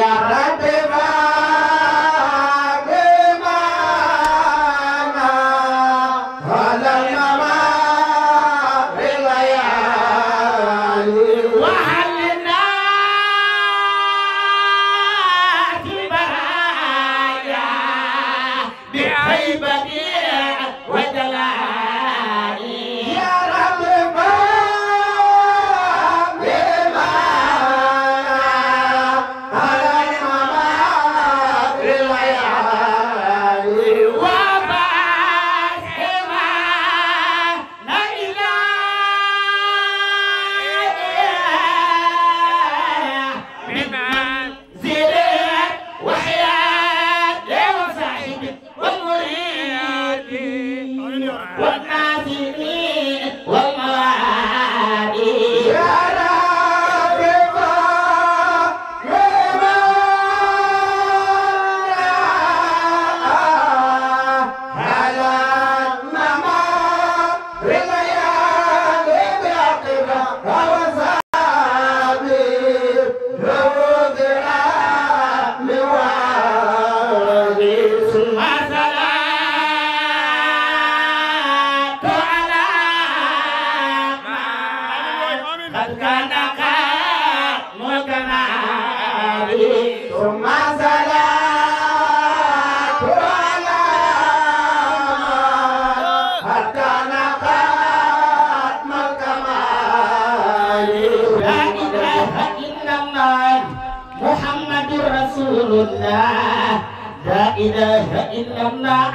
يا رب بمانا على الممات بالليالي وحلنا في برايا بهيبتي وجلالي يا رب بمانا على الممات بالليالي وفاتحما لا إله بمن زرت وحياة وصاحب والمريد والناظرين والموالي يا رب بمانا على الممات بالليالي بعقبة وصابي جود موالي ثم صلاة على من قد كان قد مكمالي ثم صلاة على حتى نقات الكمال لا إله إلا الله محمد رسول الله لا إله إلا الله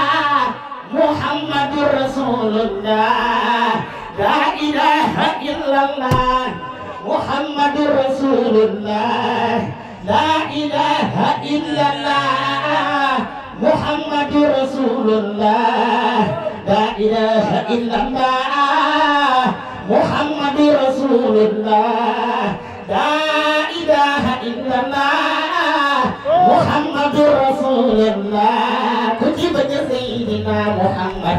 محمد رسول الله لا إله إلا الله محمد رسول الله لا إله إلا الله محمد رسول الله لا إله إلا الله محمد رسول الله لا إله إلا الله محمد رسول الله كتب سيدنا محمد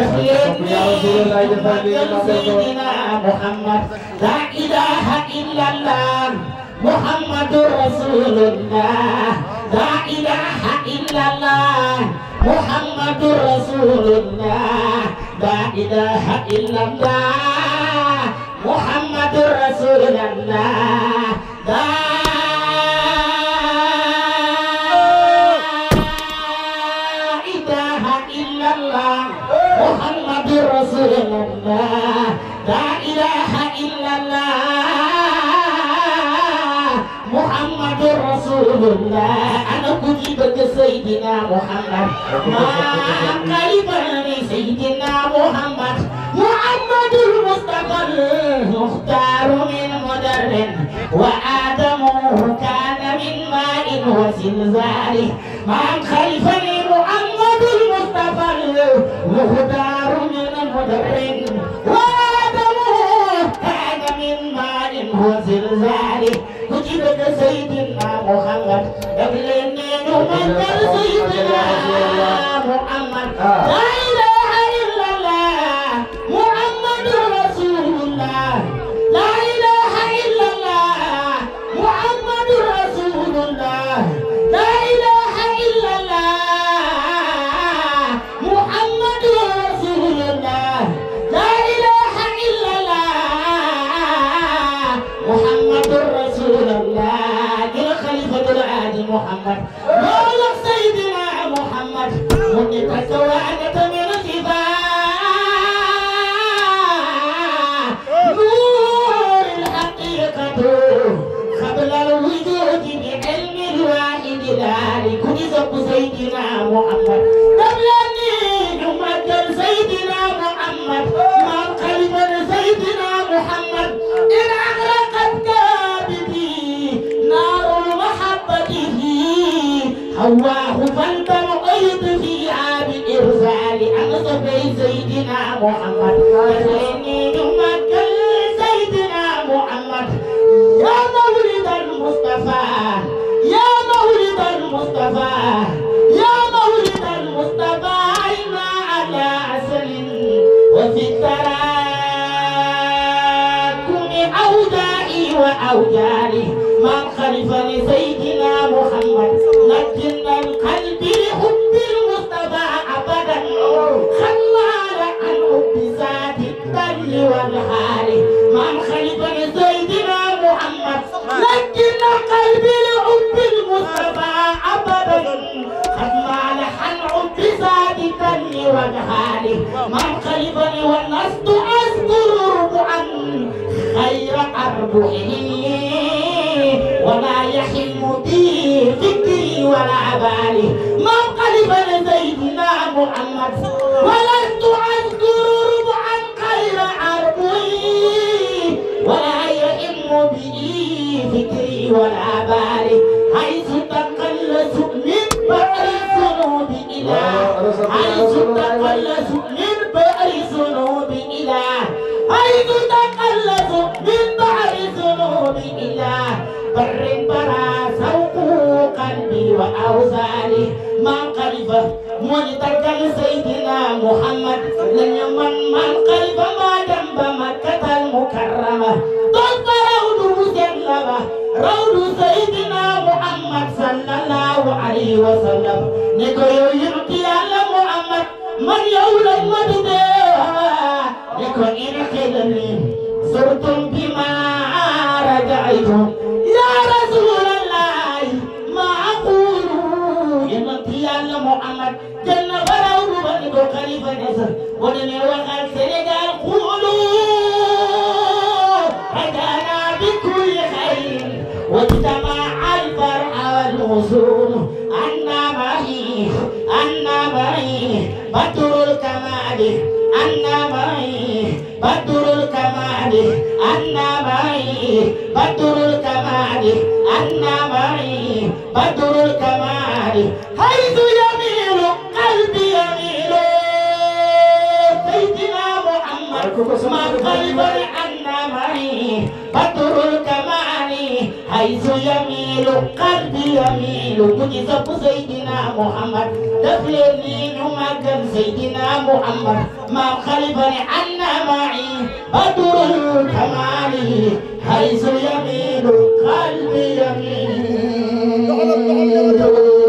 سيدنا محمد لا إله إلا الله محمد رسول الله لا إله إلا الله محمد رسول الله لا إله إلا الله محمد رسول الله لا إله إلا الله محمد رسول الله لا إله إلا الله محمد رسول الله أنا كتبت سيدنا محمد ما قريبا سيدنا محمد محمد المصطفى المختار من مدر وآدم كان من ماء وزلزال ما خلفني محمد المصطفى المختار من مدر وآدم كان من ماء وزلزال كتبت سيدنا محمد قبلني نمثل سيدنا محمد لا إله إلا الله محمد رسول الله لا إله إلا الله محمد رسول الله لا إله إلا الله محمد رسول الله لا إله إلا الله محمد رسول الله يا خليفة العادي محمد مولى سيدنا محمد من تكوانت من خفاء نور الحقيقة قبل الوجود بعلم الواحد ذلك نزق سيدنا محمد قبل أن يمكن سيدنا محمد ما قلب سيدنا محمد إن أغرقت كابدي نار محبته هواه فانتم فيها بإرسال أنصبي سيدنا محمد فإني يمكن سيدنا محمد يا مولد المصطفى يا مولد المصطفى يا مولد المصطفى عنا على عسل وفي التراكم أودائي وأوجاري من خلف لسيدنا لكن القلب حب المصطفى أبدا خلال عن حب ذات الدل والحال من خلفا سيدنا محمد لكن القلب لحب المصطفى أبدا خلال عن حب ذات الدل والحال من خلفني ولست أذكر ربعا خير أربعه ولا يحل بي فكري ولا بالي ما قلب لسيدنا محمد ولست أذكر ربعا خير أربعي ولا يهم بي فكري ولا بالي حيث تقلص من بحر الذنوب إلى حيث تقلص من بحر الذنوب إلى حيث تقلص من بحر الذنوب إلى بر برا سوق قلبي وأوزاري ما قلب منتقل سيدنا محمد لن يمن من قلب ما جنب مكة المكرمة ضد روض مسلمة روض سيدنا محمد صلى الله عليه وسلم نقول يرقي على محمد من يولد مدده نقول إنك زرتم بما رجعتم يا رسول الله ما أقول إنك يا محمد جنة فراود بني خليفة نصر ونمي وقال سنغال قولوا رجعنا بكل خير واجتمع الفرح والغصون أنا معي أنا معي بدر الكمال أنا معي بدر الكمال أنا معي بدر الكمال أنا معي بدر الكمال حيث يميل قلبي يميل سيدنا محمد ما قلب أنا معي بدر الكمال حيث يميل قلبي يميل مجزب سيدنا محمد دفلني نمكن سيدنا محمد ما خلفني عنا معي بدر الكمال حيث يميل قلبي يميل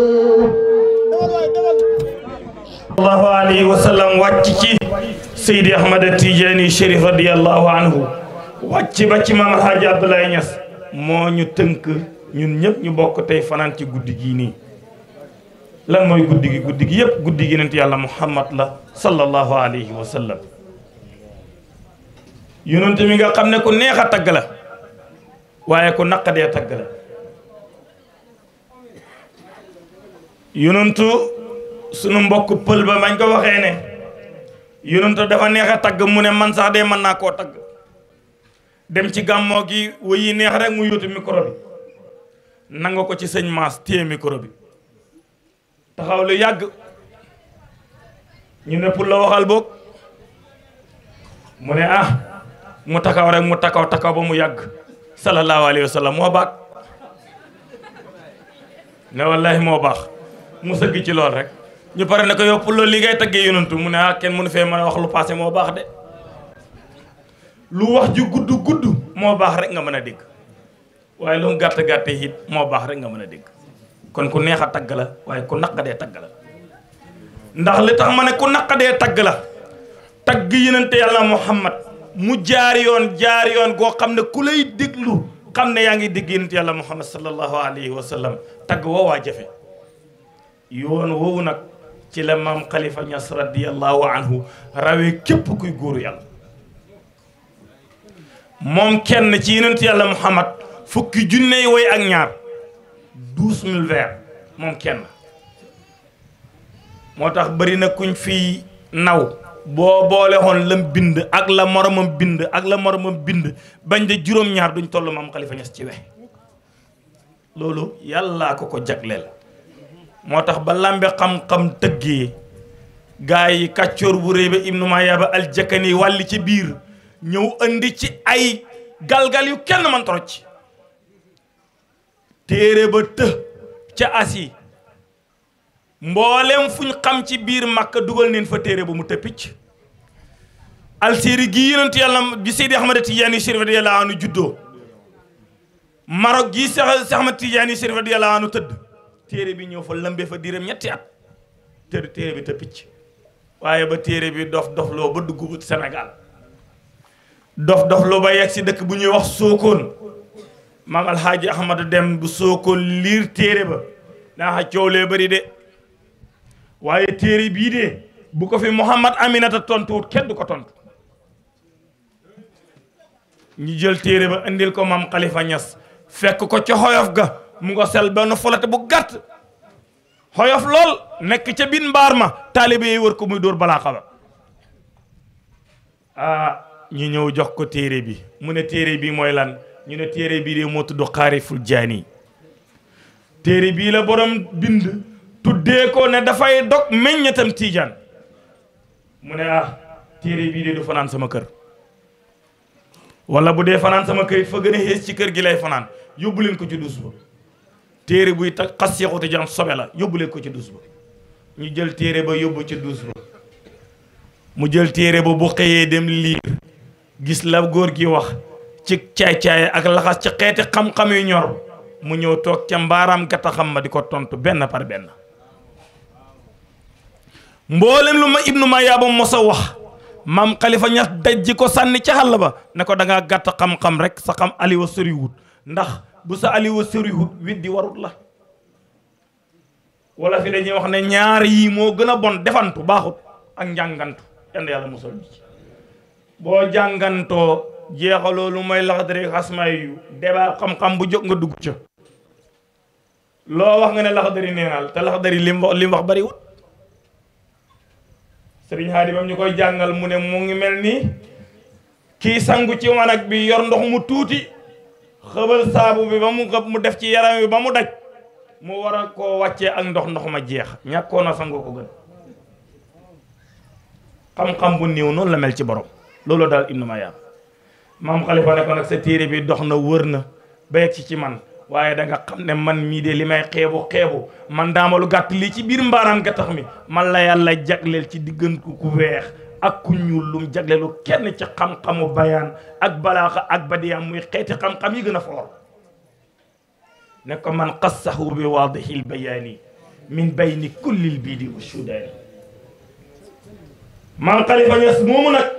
sallallahu alayhi wa sallam wàcc ci Seydi Ahmad Tidiane Chérif radiyallahu anhu wàcc ba ci maam Alhaji Abdoulaye Niass moo ñu tënk ñun ñëpp ñu bokk tey fanaan ci guddi gii nii lan mooy guddi gi guddi gi yëpp guddi gi nent yàlla Muhammad la sallallahu alayhi wa sallam yonent mi nga xam ne ku neex a tagg la waaye ku naqadee tagg la yonentu sunu mbokk pël ba bañ ko waxee ne yonentu dafa neex a tagg mu ne man sax de mën naa koo tagg dem ci gàmmoo gi wayi neex rek mu yóotu micro bi nanga ko ci sëñ Maas téye micro bi taxaw lu yàgg ñu ne pour la waxal boog mu ne ah mu takaw rek mu takaw takaw ba mu yàgg sallallahu alayhi wa sallam moo baax ne wallahi moo baax mu sëgg ci lool rek ñu pare ne ko yow pour loolu li ngay taggee yonantu mu ne ah kenn mënu fee mën a wax lu passé moo baax de lu wax ju gudd gudd moo baax rek nga mën a dégg waaye lu mu gàtt gàtt it moo baax rek nga mën a dégg kon ku neex a tagg la waaye ku naqadee tagg la ndax li tax ma ne ku naqadee tagg la tagg yonente yàlla muhammad mu jaar yoon jaar yoon goo xam ne ku lay déglu xam ne yaa ngi dégg yonente yàlla muhammad sallallahu alayhi wa sallam tagg woowaa jafe yoon woowu nag ci la maam Khalifa Niass radiyallahu anhu rawee képp kuy góoru yàlla moom kenn ci yonent yàlla Muhammad fukki junney woy ak ñaar douze mille vers moom kenn moo tax bëri na kuñ fii naw boo boole xoon lam bind ak la moromam bind ak la moromam bind bañ de juróom-ñaar duñ toll maam Khalifa Niass ci we loolu yàllaa ko ko jagleel moo tax ba lambe xam-xam tëggee gaa yi kàccoor bu réy ba ibnu Mayaaba aljakani wàlli ci biir ñëw andi ci ay galgal yu kenn man torocc téere ba të ca asi mboolem fuñ xam ci biir Makka dugal neen fa téere ba mu tëppicc alséeri gi yonent yàlla bi Seydi Ahmad Tijaani Chérif radiyallahu anhu juddoo Maroc gi Seex Ahmad Tijaani Chérif radiyallahu anhu tëdd téere bi ñëw fa lëmbe fa diiram ñetti at te téere bi te picc waaye ba téere bi dof dof loo ba dugg Sénégal dof dof loo ba yegg si dëkk bu ñuy wax Sokone maam alxaaji Ahmadu dem bu Sokone liir téere ba daa xa coow lee bari de waaye téere bii de bu ko fi Mouhamad Aminata tontuwut kenn du ko tontu ñu jël téere ba indil ko maam Khalifa Niass fekk ko ca xoyof ga mu nga sel benn folate bu gàtt xoyof lool nekk ca biir mbaar ma taalibe yi wër ko muy dóor balaa xaba ah ñu ñëw jox ko téere bi mu ne téere bi mooy lan ñu ne téere bii de moo tudd xaariful jaani téere bii la borom bind tuddee ko ne dafay dog meññetam tiijaan mu ne ah téere bii de du fanaan sama kër wala bu dee fanaan sama kër it fa gën a xees ci kër gi lay fanaan yóbbu leen ko ci dus ba téere buy tax xas seexu tijaan sobe la yóbbu leen ko ci dus ba ñu jël téere ba yóbbu ci dus ba mu jël téere ba bu xëyee dem liir gis la góor gi wax ci caay-caay ak laxas ci xeeti xam-xam yu ñor mu ñëw toog ca mbaaraam gata xam ma di ko tontu benn par benn mboolem lu ma ibnu ma yaaba mos a wax maam xalifa ñas dajji ko sànni ca xàll ba ne ko da ngaa gàtt xam-xam rek sa xam aliwa soriwut ndax bu sa aliwa soriwut widdi warut la wala fi dañuy wax ne ñaar yii moo gën a bon defantu baaxut ak njàngantu yenn yàlla mosal ñu ci boo jàngantoo jeexaloo lu mooy laxdari xasmay yu débat xam-xam bu jóg nga dugg ca loo wax nga ne laxdari neenaal te laxdari lim wax lim wax bariwut sëriñ Haadi bam ñu koy jàngal mu ne mu ngi mel ni kii sangu ci wanag bi yor ndox mu tuuti xëbal saabu bi ba mu xëb mu def ci yaram wi ba mu daj mu war a koo wàccee ak ndox ndox ma jeex ñàkkoon a sangu ko gën xam-xam bu néew noonu la mel ci borom loolu daal ibnu Mayaab maam Xalifa ne ko nag sa téere bi dox na wër na ba yegg ci ci man waaye da nga xam ne man mii de li may xeebu xeebu man daamalu gàtt lii ci biir mbaaraam ga tax mi man la yàlla jagleel ci diggante ku weex ak ku ñuul lum jagleelu kenn ci xam-xamu bayaan ak balaaxa ak badiyaam muy xeeti xam-xam yi gën a foor ne ko man xassahu bi waadihil bayaani min bayni kullil biidi wa sudaani maam Xalifa Ñas moomu nag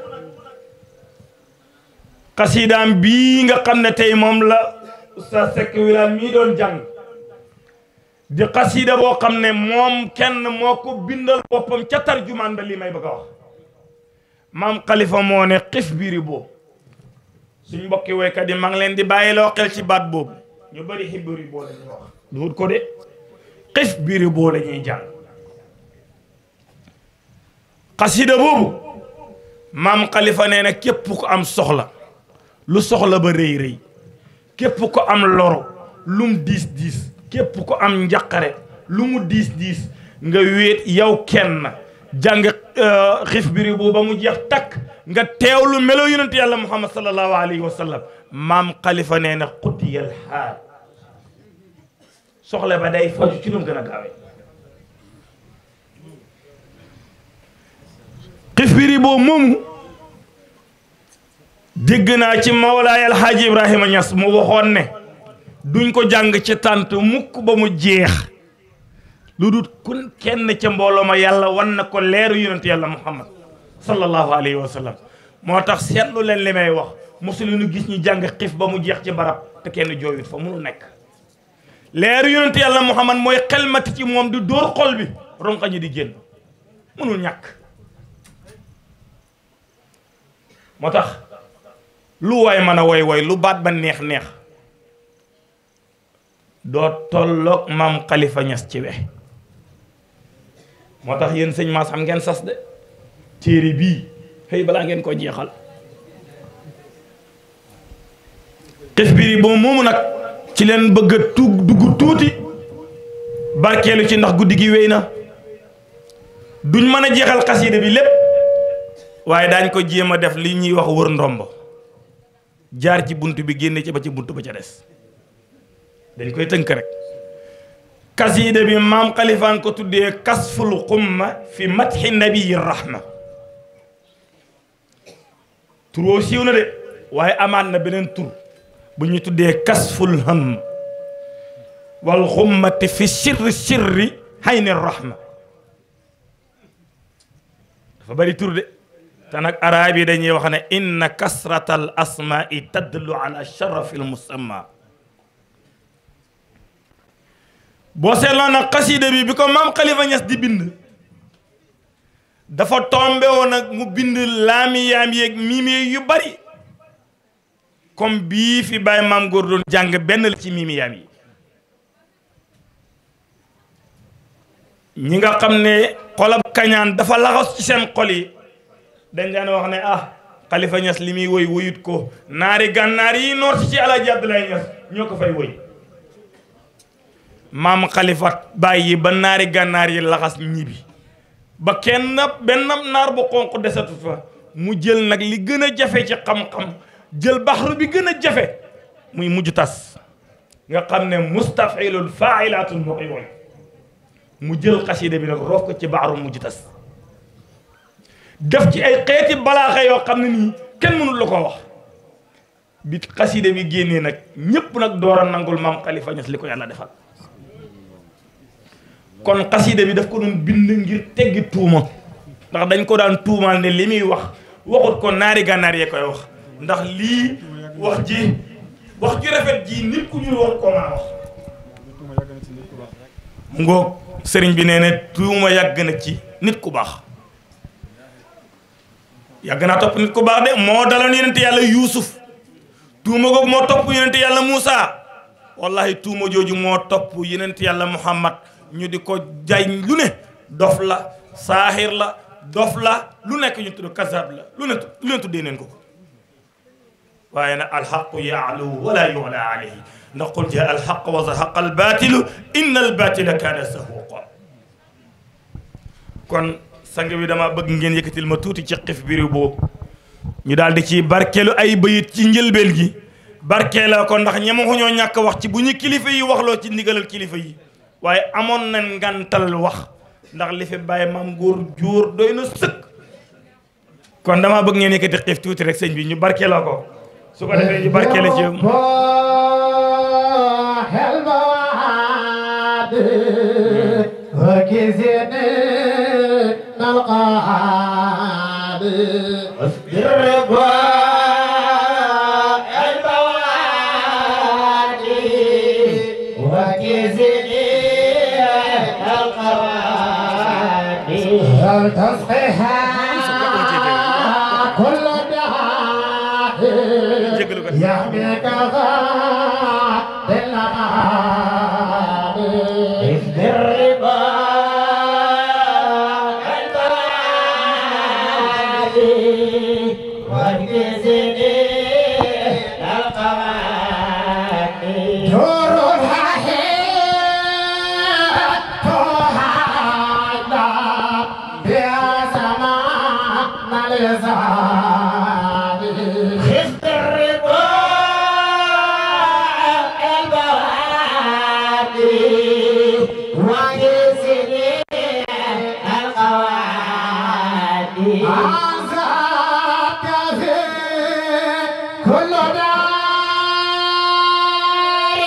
xasiidaam bii nga xam ne tey moom la Oustaz Seck Wilane mii doon jàng di xasiida boo xam ne moom kenn moo ko bindal boppam ca tarjumaan ba lii may bëgg a wax maam Khalifa moo ne xif biri boobu suñ mbokki woykat yi maa ngi leen di bàyyi loo xel ci baat boobu ñu bëri xibiri boo la ñuy wax duut ko de xif biri boo la ñuy jàng xasiida boobu maam Khalifa nee na képp ko am soxla lu soxla ba rëy rëy képp ko am loro lum diis diis képp ko am njaqare lu mu diis diis nga wéet yow kenn jàng xif biri boobu ba mu jeex takk nga teewlu melo yonent yàlla muhammad sallallahu alayhi wa sallam maam Khalifa nee na xutiyal xaal soxla ba day faju ci lu mu gën a gaawee xif biri boobu moomu dégg naa ci mawlaay alxaaji ibrahima ñas mu waxoon ne duñ ko jàng ci tànt mukk ba mu jeex lu dul kun kenn ca mbooloo ma yàlla wan na ko leeru yonent yàlla muhammad sallallahu alayhi wa sallam moo tax seetlu leen li may wax mosulu ñu gis ñu jàng xif ba mu jeex ci barab te kenn jooyut fa munu nekk leeru yonent yàlla muhammad mooy xelmati ci moom di dóor xol bi ronqa ñi di génn mënul ñàkk moo tax lu waay mën a woy woy lu baat ba neex neex doo tolloog maam Khalifa Ñas ci we moo tax yéen sëñ Maas xam ngeen sas de téere bii xëy balaa ngeen ko jeexal xif biri boobu moomu nag ci leen bëgg a tug dugg tuuti barkeelu ci ndax guddi gi wéy na duñ mën a jeexal xasiida bi lépp waaye daañ ko jéem a def li ñuy wax wër ndombo jaar ci bunt bi génne ci ba ci bunt ba ca des dañ koy tënk rek kasiida bi maam xalifaan ko tuddee kasful xumma fi matxi nabiyi rahma turoo siiw na de waaye amaat na beneen tur bu ñu tuddee kasful ham wal xummati fi sirri sirri hayni rahma dafa bari tur de te nag araab yi dañuy wax ne inna kasrata al asmaai tadlu ala sharafi al musamma boo seetloo nag xasida bi bi ko maam Khalifa Niass di bind dafa tombe woon nag mu bind laami yaam yeeg miimi yu bari comme bii fi bàyyi maam góor doon jàng benn la ci miimi yaam yi ñi nga xam ne xolab kañaan dafa laxas ci seen xol yi dañ daan wax ne ah Khalifa Niass li muy woy woyut ko naari gànnaar yi noor si ci Alaaji Abdoulaye Niass ñoo ko fay woy maam Khalifa bàyyi ba naari gànnaar yi laxas ñibi ba kenn benn naar bu xonq desatut fa mu jël nag li gën a jafe ci xam-xam jël baxru bi gën a jafe muy mujj tas nga xam ne mustafilul faailatun moo koy woy mu jël xasida bi nag roof ko ci baxru mujj tas def ci ay xeeti balaaxa yoo xam ne nii kenn mënul la ko wax bi xasida bi génnee nag ñépp nag door a nangul maam Khalifa Niass li ko yàlla defal kon xasida bi daf ko doon bind ngir teggi tuuma ndax dañ ko daan tuumaal ne li muy wax waxut ko naari gànnaar yee koy wax ndax lii wax ji wax ji rafet ji nit ku ñuul wax ko maa wax mu ngoog sëriñ bi nee ne tuuma yàgg na ci nit ku baax yàgg naa topp nit ku baax de moo daloon yonente yàlla yuusuf tuuma googu moo topp yonente yàlla Muusa wallahi tuuma jooju moo topp yonente yàlla Muhammad ñu di ko jaay lu ne dof la saaxir la dof la lu nekk ñu tudd kasab la lu ne lu ne tuddee neen ko ko waaye nag alxaqu yaalu wala yuxla alayhi ndax qul jaa alxaq wa zahaqa albatilu inna albatila kaana zahuqa kon sang bi dama bëgg ngeen yëkkatil ma tuuti ci xif biri boobu ñu daal di ci barkeelu ay bayit ci njëlbeen gi barkeela ko ndax ñemaxuñoo ñàkk wax ci bu ñu kilifa yi waxloo ci ndigalal kilifa yi waaye amoon nañ ngantal wax ndax li fi bàyyi maam góor jóor doy na sëkk kon dama bëgg ngeen yëkkati xiif tuuti rek sëñ bi ñu barkeeloo ko su ko defee ñu barkeele ci تصحيحا كل دعاء يحميك غاد الأعاد إذ الرضا البعاد والجزني القواد دور الححيم تهاجم بها سماء الإزعاج خفت الرضا البوادي وجزني القوادي عزاك في كل دار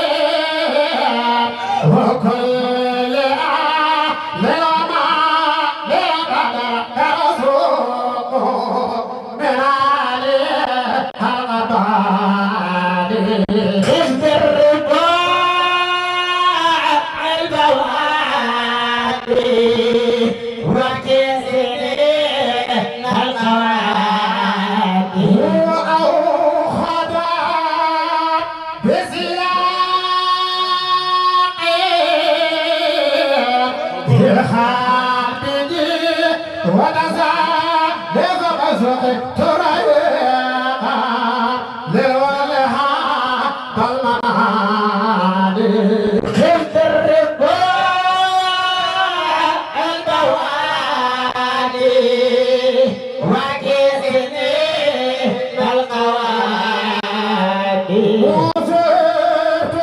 وكل آل وما لقدر يرزق من آل الغبار خفت الرضا البوادي وكسري القوادي وأوخذ بسياقي بالخالد ونزع لغمزق تريقا لولها بالمنادي خفت الرضا البوادي وكسني بالقوادي وصرت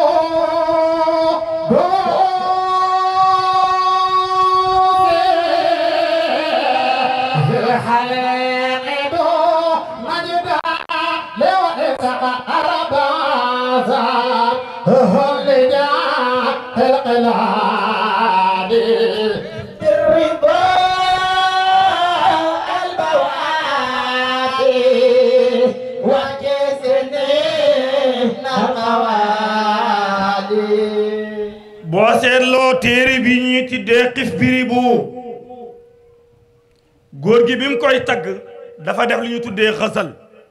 الحليق مجدا لو إسقى أربازا هو لجا خلق العادي بالرضا البوادي وكسني القوادي boo seetloo téere bi ñuy tuddee xif biri bu góor gi bi mu koy tagg dafa def li ñu tuddee xësal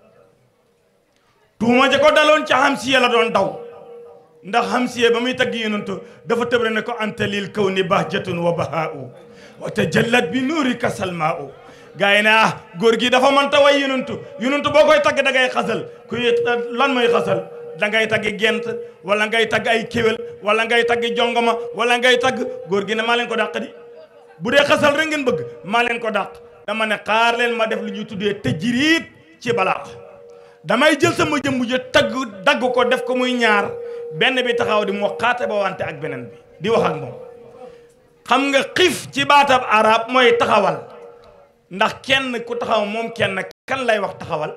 tuuma ja ko daloon ca xamsiye la doon daw ndax xamsiye ba muy tagg yonentu dafa tëbre ne ko anta lil kaw ni bahjatun wa bahaa'u wa tajallat bi nuurika salmaa'u gaa yi ne ah góor gi dafa mënta way yonentu yonentu boo koy tagg da ngay xasal kuy lan mooy xasal da ngay tagg gent wala ngay tagg ay kéwél wala ngay tagg jongoma wala ngay tagg góor gi ne maa leen ko dàq di bu dee xasal rek ngeen bëgg maa leen ko dàq dama ne xaar leen ma def lu ñuy tuddee tëjriit ci balaa damay jël sama jëmb ja tagg dagg ko def ko muy ñaar benn bi taxaw di moo xaate ba wante ak beneen bi di wax ak moom xam nga xiif ci baatab arab mooy taxawal ndax kenn ku taxaw moom kenn kan lay wax taxawal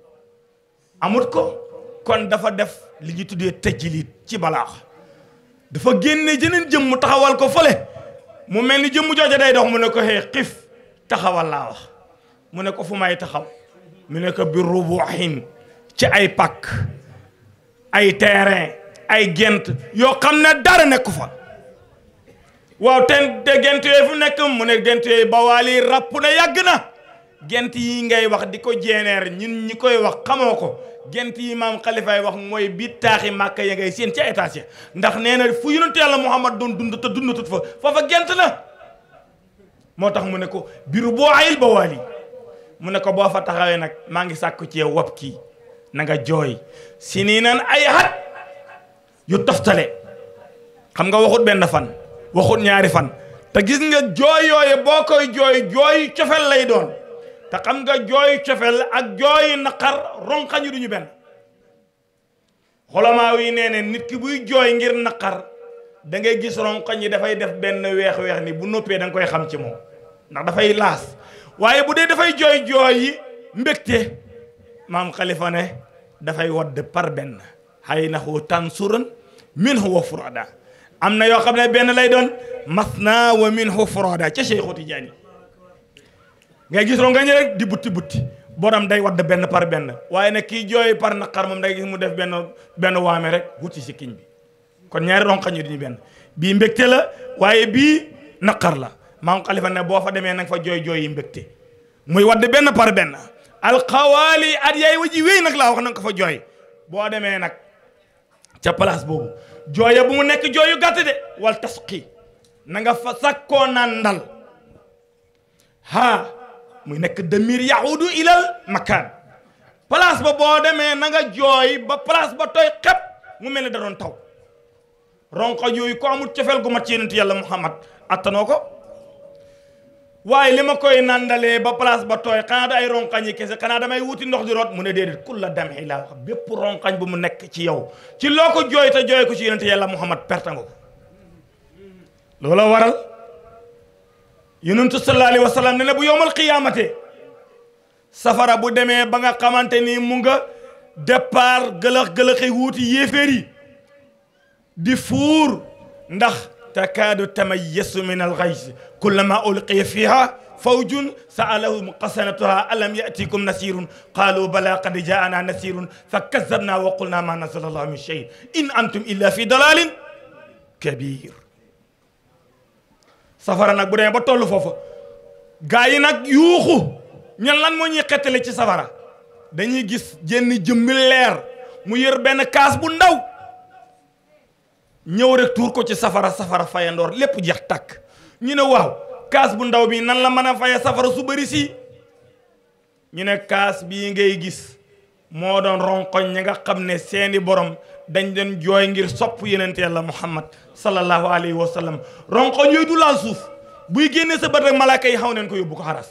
amut ko kon dafa def li ñu tuddee tëjliit ci balaax dafa génne jeneen jëmm mu taxawal ko fële mu mel ni jëmm jooja day dox mu ne ko xee xiif taxawal laa wax mu ne ko fu may taxaw mu ne ko bi rubuhin ci ay pakk ay terrain ay gent yoo xam ne dara nekku fa waaw ten de gent yooyu fu nekk mu ne gent yooyu bawaali ràpp na yàgg na gent yi ngay wax di ko jeeneer ñun ñi koy wax xamoo ko gent yi maam xalifaay wax mooy bi taaxi màkka ya ngay seen ca étage ya ndax nee na fu yonent yàlla muhammad doon dund te dundatut fa foofa gent la moo tax mu ne ko biru boo ayil bawaali mu ne ko boo fa taxawee nag maa ngi sàkku ci yow wab kii na nga jooy si nii nan ay xat yu toftale xam nga waxut benn fan waxut ñaari fan te gis nga jooy yooyu boo koy jooy jooy cofel lay doon te xam nga jooy cofel ak jooy naqar ronqañu duñu benn xolamaa yi nee ne nit ki buy jooy ngir naqar da ngay gis ronqañ yi dafay def benn weex-weex ni bu noppee da nga koy xam ci moom ndax dafay laas waaye bu dee dafay jooy jooy yi mbégte maam xalifa ne dafay wadd par benn xay naxu tansuran minhu wa furada am na yoo xam ne benn lay doon masna wa minhu furada ca Cheikhu Tijaani ngay gis rongañ rek di butti butti borom day wadd benn par benn waaye nag kii jooy par naqar moom day gis mu def benn benn waame rek wuti si kiñ bi kon ñaari ronqañ yi duñu benn bii mbégte la waaye bii naqar la maam xalifa ne boo fa demee nanga fa jooy jooy yi mbégte muy wadd benn par benn alxawaali at yaay wa ji wéy nag laa wax nanga ko fa jooy boo demee nag ca place boobu jooya bu mu nekk jooyu gàtt de wal tasqi na nga fa sakkoo naan ndal ha muy nekk damir yahudu ilal makaan place ba boo demee na nga jooy ba place ba tooy xep mu mel ni da doon taw ronko yooyu ko amul cofeel gu mat ci yonent yàlla muhammad attanoo ko waaye li ma koy nandalee ba place ba tooy xanaa da ay ronkañ yi kese xanaa damay wuti ndox di root mu ne déedéet kul la demee laa wax bépp ronkañ bu mu nekk ci yow ci loo ko jooy te jooy ko ci yonent yàlla muhammad perte nga ko loola waral yonentu sallallahu alayhi wa sallam ne ne bu yowmal qiyaamate safara bu demee ba nga xamante ni mu nga départ gëlëx-gëlëxi wuuti yéeféer yi di fuur ndax takaadu tamayyasu min alxays kullama ulqiya fiha fawjun sa'alahum qasanatuha alam ya'tikum nasirun qalu bala qad ja'ana nasirun fakazabna wa qulna ma nazala allahu min shay in antum illa fi dalalin kabir safara nag bu demee ba toll foofa gaa yi nag yuuxu ñan lan moo ñuy xettale ci safara dañuy gis jenn jëmmi leer mu yër benn kaas bu ndaw ñëw rek tuur ko ci safara safara fayandoor lépp jeex tàkk ñu ne waaw kaas bu ndaw bi nan la mën a faye safara su bëri si ñu ne kaas bii ngay gis moo doon ronkoñ ñi nga xam ne seeni borom dañ doon jooy ngir sopp yenente yàlla muhammad sallallahu alayhi wa sallam ronkoñ yooyu du laal suuf buy génne sa bët rek malaaka yi xaw neen ko yóbbu ko xaras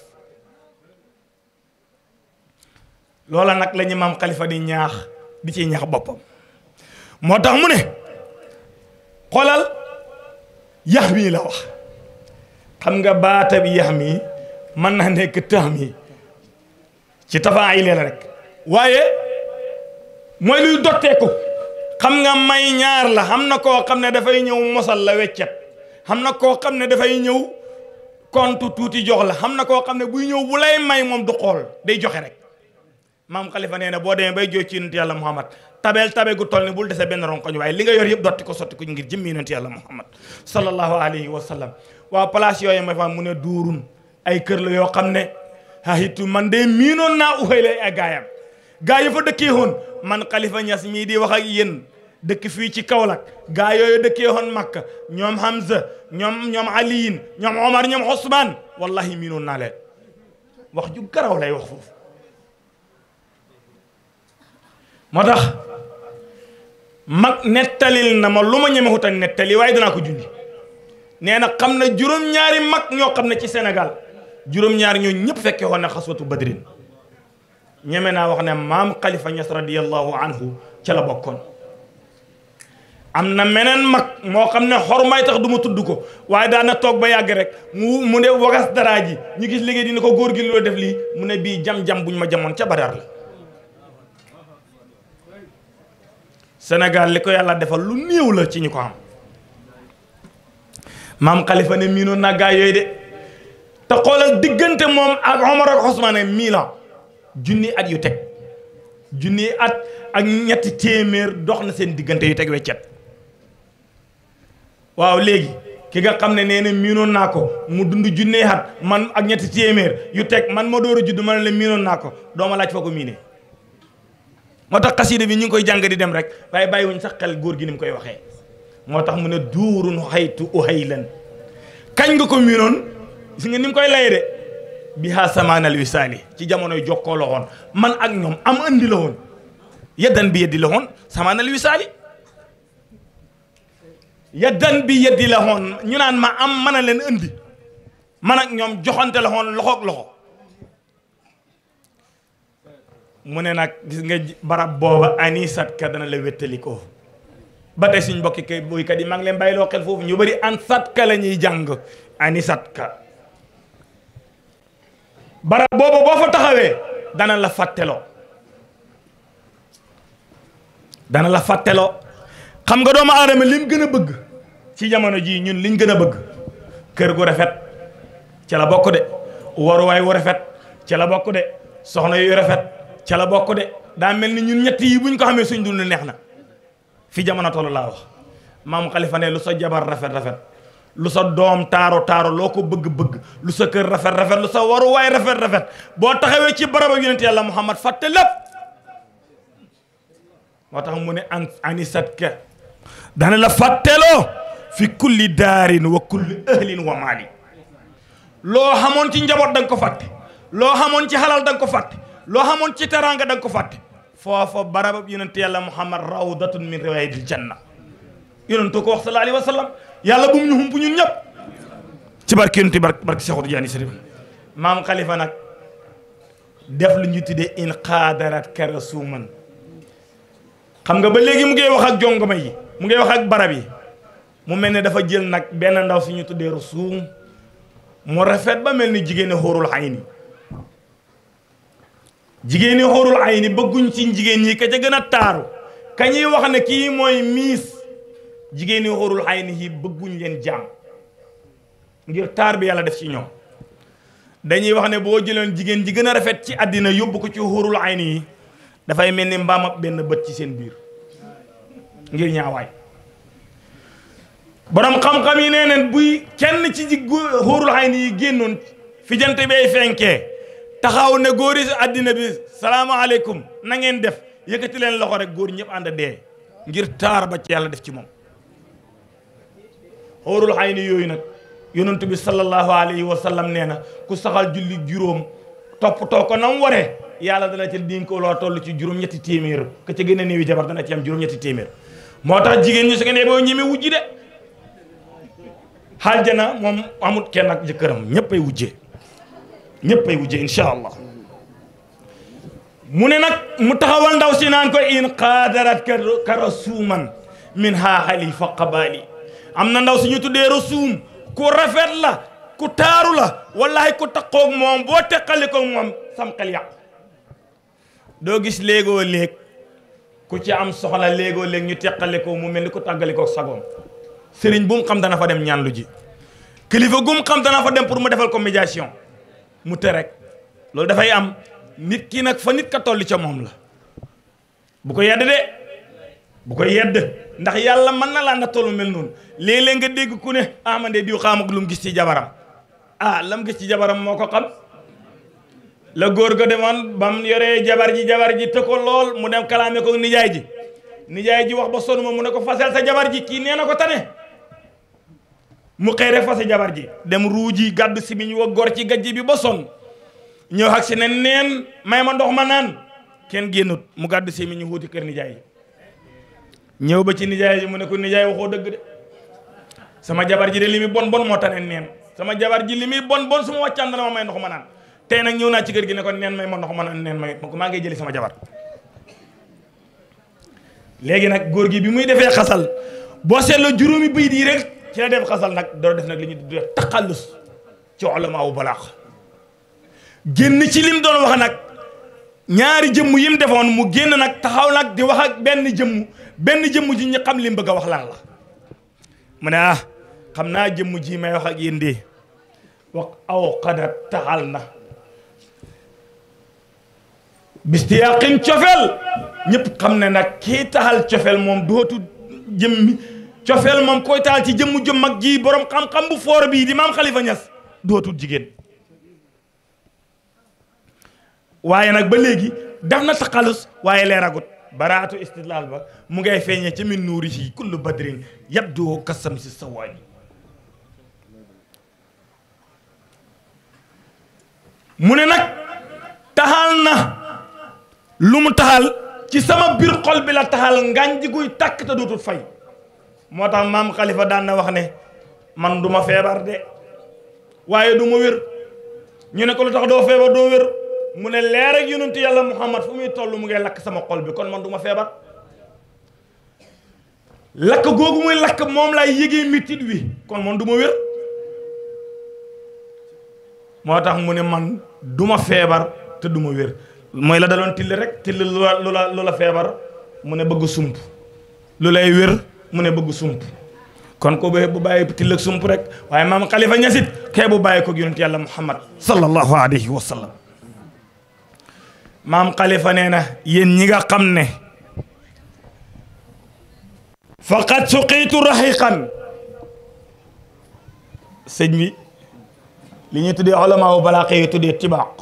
loola nag la ñu maam xalifa di ñaax di ci ñaax boppam moo tax mu ne xoolal yax mii la wax xam nga baata bi yax mii mën naa nekk tax mi ci tafaa yi la rek waaye mooy luy dotteeku xam nga may ñaar la xam na koo xam ne dafay ñëw mosal la weccet xam na koo xam ne dafay ñëw compte tuuti jox la xam na koo xam ne buy ñëw bu lay may moom du xool day joxe rek maam xalifa nee na boo demee bay jooy ci yonent yàlla muhammad tabeel tabe gu toll ni bul dese benn ronkoñ waaye li nga yor yëpp dotti ko sotti ko ngir jëmmi yonent yàlla muhammad sallallahu alayhi wa sallam waaw place yooyu ma fa mu ne duurun ay kër la yoo xam ne hahitu man de miinoon naa uxëy lay ay gaayam gaa yi fa dëkkee woon man xalifa ñas mii di wax ak yéen dëkk fii ci Kaolack gaa yooyu dëkkee woon Makka ñoom Hamza ñoom ñoom Aliyin ñoom Omar ñoom Ousmane wallahi miinoon naa leen wax ju garaw lay wax foofu moo tax mag nettalil na ma lu ma ñemexut a nettali waaye danaa ko jundi nee na xam na juróom-ñaari mag ñoo xam ne ci Sénégal juróom-ñaari ñoo ñëpp fekkee woon na xaswatu badrin ñeme naa wax ne maam Khalifa Niass radiyallahu anhu ca la bokkoon am na meneen mag moo xam ne xormaay tax du ma tudd ko waaye daana toog ba yàgg rek mu mu ne wagas daraa ji ñu gis liggéey dina ko góor gi loo def lii mu ne bii jam-jam buñ ma jamoon ca Badar la Sénégal li ko yàlla defal lu néew la ci ñu ko am maam Khalifa ne miinoon naa gaa yooyu de te xoolal diggante moom ak Omar ak Ousmane mille ans junni at yu teg junni at ak ñetti téeméer dox na seen diggante yu teg weccet waaw léegi ki nga xam ne nee na miinoon naa ko mu dund junni at man ak ñetti téeméer yu teg man ma door a judd ma ne la miinoon naa ko dooma laaj foo ko miinee moo tax xasida bi ñu ngi koy jàng di dem rek waaye bàyyiwuñ sax xel góor gi ni mu koy waxee moo tax mu ne duurun xaytu uhaylan kañ nga ko miinoon si nga ni mu koy lay de bi haa samaanal wisaali ci jamonoy jokkoo la woon man ak ñoom am andi la woon yeddan bi yeddi la woon samaanal wisaali yeddan bi yeddi la woon ñu naan ma am mën a leen andi man ak ñoom joxante la woon loxoog loxo mu ne nag gis nga barab booba anisat ka dana la wéttali ko ba tey suñ mbokki kay boykat yi maa ngi leen bàyyiloo xel foofu ñu bëri an sat ka la ñuy jàng anisat ka barab booba boo fa taxawee dana la fàtteloo dana la fàtteloo xam nga doomu aadama lim gën a bëgg ci jamono jii ñun liñ gën a bëgg kër gu rafet ca la bokk de waruwaay wu rafet ca la bokk de soxna yu rafet ca la bokk de daa mel ni ñun ñett yi buñ ko xamee suñ dund neex na fi jamono toll laa wax maam Khalifa ne lu sa jabar rafet rafet lu sa doom taaro taaro loo ko bëgg-bëgg lu sa kër rafet rafet lu sa waruwaay rafet rafet boo taxawee ci barab ak yonent yàlla Muhammad fàtte lépp moo tax mu ne an anisat ka dana la fàtteloo fi kulli daarin wa kulli ahlin wa maali loo xamoon ci njaboot da nga ko fàtte loo xamoon ci xalal da nga ko fàtte loo xamoon ci teraanga da nga ko fàtte foofa barabab yonent yàlla muhammad rawdatun min riwaayadil janna yonentoo ko wax sallallahu alayhi wa sallam yàlla bu mu ñu hump ñun ñëpp ci barke yonent barke barke Seexu Tijaani Sariif maam Khalifa nag def lu ñu tuddee in xaadarat karasuman xam nga ba léegi mu ngi wax ak jongoma yi mu ngi wax ak barab yi mu mel ne dafa jël nag benn ndaw si ñu tuddee rusuum mu rafet ba mel ni jigéeni xóorul ayni jigéeni xóorul ayni bëgguñ ci jigéen ñi ka ca gën a taaru ka ñuy wax ne kii mooy miis jigéeni xóorul ayni yi bëgguñ leen jaam ngir taar bi yàlla def ci ñoom dañuy wax ne boo jëloon jigéen ji gën a rafet ci àddina yóbbu ko ci xóorul ayni yi dafay mel ni mbaam ab benn bët ci seen biir ngir ñaawaay borom xam-xam yi nee neen buy kenn ci ji xóorul ayni yi génnoon fi jant bay fenkee taxaw ne góor yi si àddina bi salaamaaleykum na ngeen def yëkkati leen loxo rek góor ñëpp ànd dee ngir taar ba ci yàlla def ci moom xóorul ayni yooyu nag yonent bi sallallahu alayhi wa sallam nee na ku saxal julli juróom toppatoo ko nam waree yàlla dana ci diñ ko loo toll ci juróom-ñetti téeméer ka ca gën a néewi jabar dana ci am juróom-ñetti téeméer moo tax jigéen ñi su ngeen boo ñeme wujji de xaljana moom amut kenn ak jëkkëram ñëpp ay wujjee ñëpp ay wujjee insha allah mu ne nag mu taxawal ndaw si naan ko in qaadarat ka rasuuman min ha xalifa qabaali am na ndaw si ñu tuddee rasuum ku rafet la ku taaru la wallahi ku taqoog moom boo teqali ko moom sam xel yàqu doo gis léegoo léeg ku ci am soxla léegoo léeg ñu teqale ko mu mel ni ku tàggale ko sagoom sëriñ bu mu xam dana fa dem ñaan lu ji kilifa gu mu xam dana fa dem pour mu defal ko médiation mu te rek loolu dafay am nit ki nag fa nit ka toll ca moom la bu ko yedd de bu ko yedd ndax yàlla mën na laa na tollu mel noonu léeg-léeg nga dégg ku ne ah man de diw xaam ak lu mu gis ci jabaram ah lam gis ci jabaram moo ko xam la góor ga demoon ba mu yoree jabar ji jabar ji te ko lool mu dem kalaame ko nijaay ji nijaay ji wax ba sonn ma mu ne ko fasel sa jabar ji kii nee na ko tane mu xëy rek fase jabar ji dem ruuji gàddu simiñ wa gor ci gajj bi ba sonn ñëw ak si ne neen may ma ndox ma naan kenn génnut mu gàddu simiñ wuuti kër nijaay yi ñëw ba ci nijaay ji mu ne ko nijaay waxoo dëgg de sama jabar ji de li muy bon bon moo tane neen sama jabar ji li muy bon bon su ma wàccaan dana ma may ndox ma naan tey nag ñëw naa ci kër gi ne ko neen may ma ndox ma naan neen may ma ko maa ngay jëli sama jabar léegi nag góor gi bi muy defee xasal boo seetloo juróomi bayit yi rek ci la def xasal nag doo def nag li ñu tuddee taqallus ci ulama wu balaax génn ci lim doon wax nag ñaari jëmm yi mu defoon mu génn nag taxaw nag di wax ak benn jëmm benn jëmm ji ñu xam li mu bëgg a wax lan la mu ne ah xam naa jëmm ji may wax ak yéen de wax aw xada taxal na bistiyaqin cofeel ñëpp xam ne nag kii taxal cofeel moom dootu jëmmi cofeel moom koy taxal ci jëmmu jëm mag ji borom xam-xam bu foor bii di maam Khalifa Niass dootul jigéen waaye nag ba léegi def na taqalus waaye leeragut baraatu istidlaal ba mu ngay feeñee ci min nuurihi kullu badrin yabdu kasam si sawaani mu ne nag taxal na lu mu taxal ci sama biir xol bi la taxal ngànj guy tàkk te dootul fay moo tax maam Khalifa daan na wax ne man du ma feebar de waaye du ma wér ñu ne ko lu tax doo feebar doo wér mu ne leer ak yonentu yàlla Muhammad fu muy toll mu ngay lakk sama xol bi kon man du ma feebar lakk googu muy lakk moom laay yëgee métit wi kon man du ma wér moo tax mu ne man du ma feebar te du ma wér mooy la daloon till rek till lu la lu la lu la feebar mu ne bëgg sump lu lay wér mu ne bëgg sump kon ko bu bàyyi till ak sump rek waaye maam Khalifa ñasit kee bu bàyyi ko yonent yàlla Muhammad sallallahu alayhi wa sallam maam Khalifa nee na yéen ñi nga xam ne faqad suqiitu raxiqan sëñ bi li ñuy tuddee olamaa wu balaa xëy tuddee tibaaq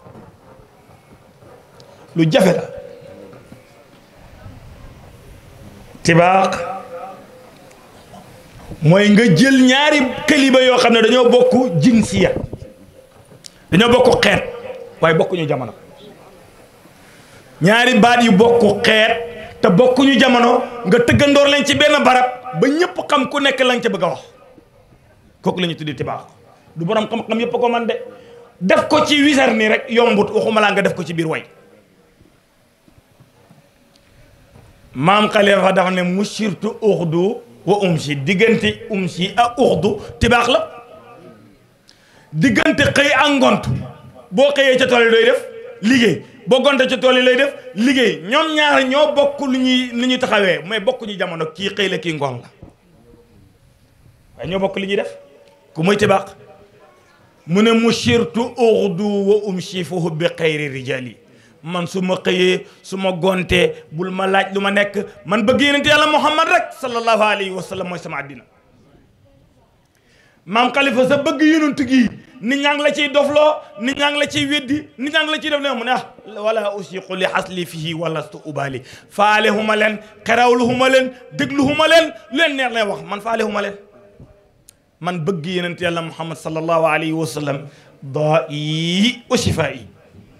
lu jafe la tibaaq mooy nga jël ñaari kaliba yoo xam ne dañoo bokk jinsiya dañoo bokk xeet waaye bokkuñu jamono ñaari baat yu bokk xeet te bokkuñu jamono nga tëggandoor leen ci benn barab ba ñëpp xam ku nekk lañ ca bëgg a wax kooku la ñu tuddee tibaax du borom xam-xam yëpp ko man de def ko ci wisar nii rek yombut waxuma laa nga def ko ci biir way maam Khalifa dafa ne mushirtu uxdu wa umsi diggante umsi ak uxdu tibaax la diggante xëy ak ngont boo xëyee ca tool yi doy def liggéey boo gonte ca tool yi lay def liggéey ñoom ñaar ñoo bokk lu ñuy lu ñuy taxawee mais bokkuñu jamono kii xëy la kii ngoon la waaye ñoo bokk li ñuy def ku muy tibaax mu ne mushirtu uxdu wa umsi fa hubbi xayri rijali man su ma xëyee su ma gontee bul ma laaj lu ma nekk man bëgg yonent yàlla muhammad rek sallallahu alayhi wa sallam mooy sama àddina maam Khalifa sa bëgg yonent gi nit ñaa ngi la ciy dofloo nit ñaa ngi la ciy weddi nit ñaa ngi la ciy def ne mu ne ah wala usiqu li xasli fihi walastu ubali faale huma leen xerawlu huma leen déglu huma leen lu leen neex lay wax man faale huma leen man bëgg yonent yàlla muhammad sallallahu alayhi wa sallam daa yi wa shifaa yi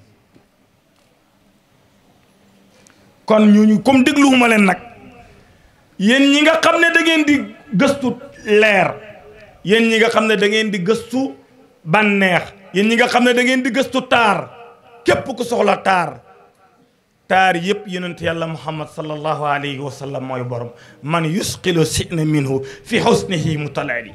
kon ñooñu comme dégluwuma leen nag yéen ñi nga xam ne da ngeen di gëstu leer yéen ñi nga xam ne da ngeen di gëstu bànneex yéen ñi nga xam ne da ngeen di gëstu taar képp ku soxla taar taar yëpp yonent yàlla muhammad sallallahu alayhi wa sallam mooy borom man yusqilu sina minhu fi xusnihi mutalali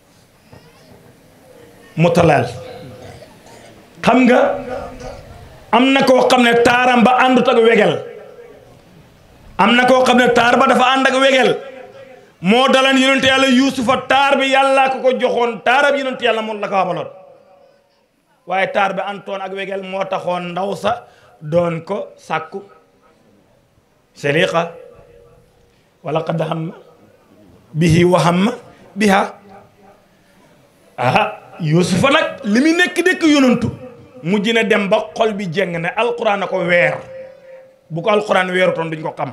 mutalal xam nga am na koo xam ne taaram ba àndut ak wegel am na koo xam ne taar ba dafa ànd ak wegel moo dalan yonente yàlla yuusufa taar bi yàlla ko ko joxoon taarab yonente yàlla moom la ko xamaloon waaye taar bi antoon ak wegel moo taxoon ndaw sa doon ko sàkku seliqa wala qad hamma bihi wa hamma biha ah yuusufa nag li mu nekk nekk yonantu mujj na dem ba xol bi jeng ne alquran a ko weer bu ko alquran weerutoon duñ ko xam